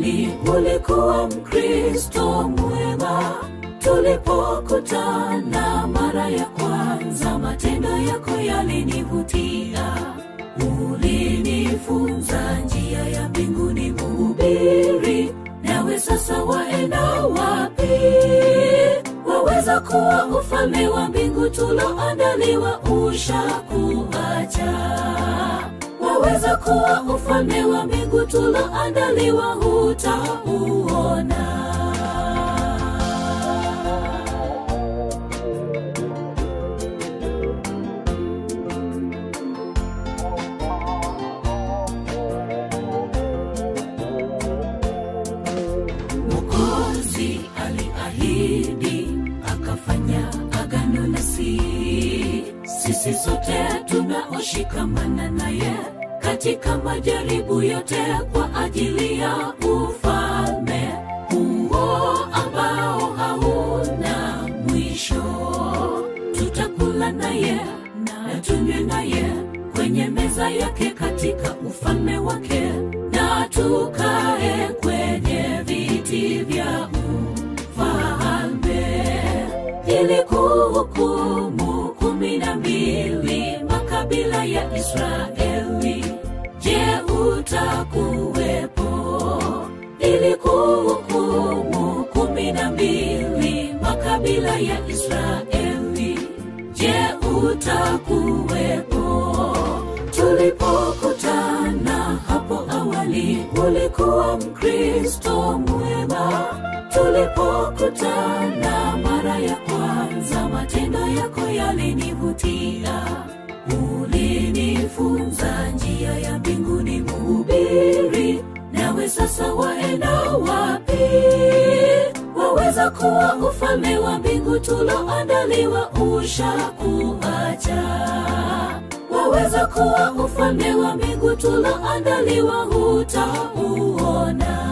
awali ulikuwa Mkristo mwema. Tulipokutana mara ya kwanza, matendo yako yalinivutia. Ulinifunza njia ya mbinguni, mhubiri. Nawe sasa waenda wapi? Waweza kuwa ufalme wa mbingu tuloandaliwa ushakuacha waweza kuwa ufalme wa mbingu tuloandaliwa hutauona. Mwokozi aliahidi akafanya agano nasi, sisi sote tunaoshikamana naye katika majaribu yote kwa ajili ya ufalme huo ambao hauna mwisho. Tutakula naye na tunywe naye kwenye meza yake katika ufalme wake, na tukae kwenye viti vya ufalme ili kuhukumu kumi na mbili makabila ya Israeli. Je, utakuwepo ili kuhukumu kumi na mbili makabila ya Israeli? Je, utakuwepo? Tulipokutana hapo awali, ulikuwa Mkristo mwema. Tulipokutana mara ya kwanza, matendo yako yalinivutia. Ulinifunza njia ya mbinguni, mhubiri. Nawe sasa waenda wapi? Waweza kuwa ufalme wa mbingu tuloandaliwa ushakuacha. Waweza kuwa ufalme wa mbingu tuloandaliwa hutauona.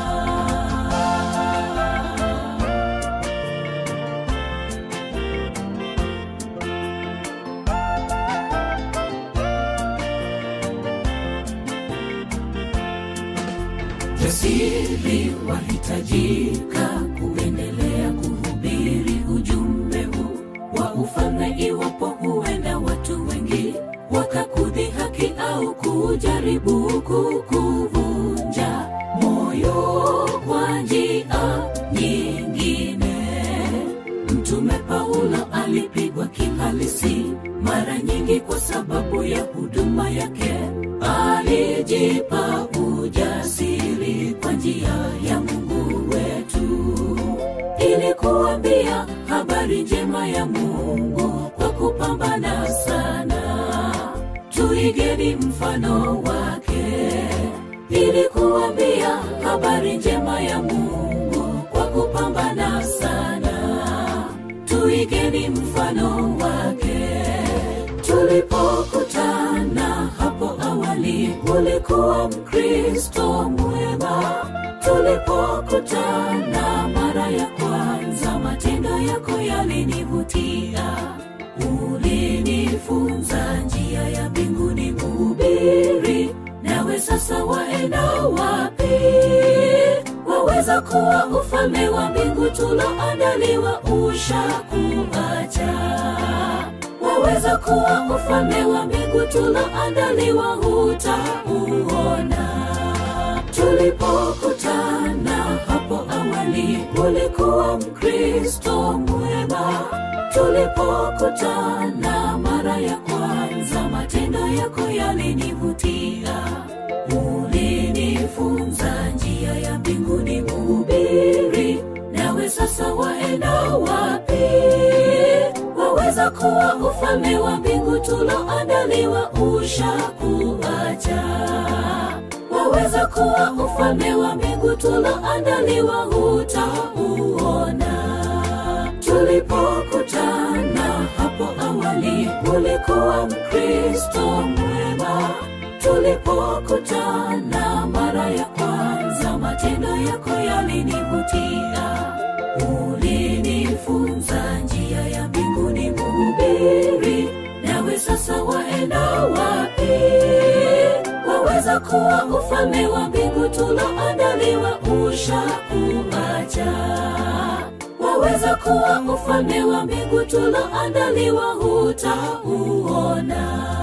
jasiri wahitajika kuendelea kuhubiri ujumbe huu wa ufalme, iwapo huenda watu wengi wakakudhihaki au kujaribu kukuvunja moyo kwa njia nyingine. Mtume Paulo alipigwa kihalisi mara nyingi kwa sababu ya huduma yake. Alijipa ujasiri kwa njia ya Mungu wetu, ili kuambia habari njema ya Mungu kwa kupambana sana. Tuigeni mfano wake, ili kuambia habari njema ya Mungu kwa kupambana sana. Tuigeni mfano wake. Tulipokutana hapo awali, ulikuwa Mkristo mwema. Tulipokutana mara ya kwanza, matendo yako yalinivutia. Ulinifunza njia ya mbinguni, mhubiri. Nawe sasa waenda wapi? Waweza kuwa ufalme wa mbingu tuloandaliwa ushakuacha. Waweza kuwa ufalme wa mbingu tuloandaliwa hutauona. Tulipokutana hapo awali, ulikuwa Mkristo mwema. Tulipokutana mara ya kwanza, matendo yako yalinivutia. Ulinifunza njia ya mbinguni, mhubiri. Nawe sasa waenda wapi? Waweza kuwa ufalme wa mbingu tuloandaliwa ushakuacha. Waweza kuwa ufalme wa mbingu tuloandaliwa hutauona. Tulipokutana hapo awali, ulikuwa Mkristo mwema. Tulipokutana mara ya kwanza, matendo yako yalinivutia. Ulinifunza njia ya mbinguni, mhubiri. Nawe sasa waenda wapi? Waweza waweza kuwa ufalme wa mbingu tuloandaliwa ushakuacha waweza kuwa ufalme wa mbingu tuloandaliwa hutauona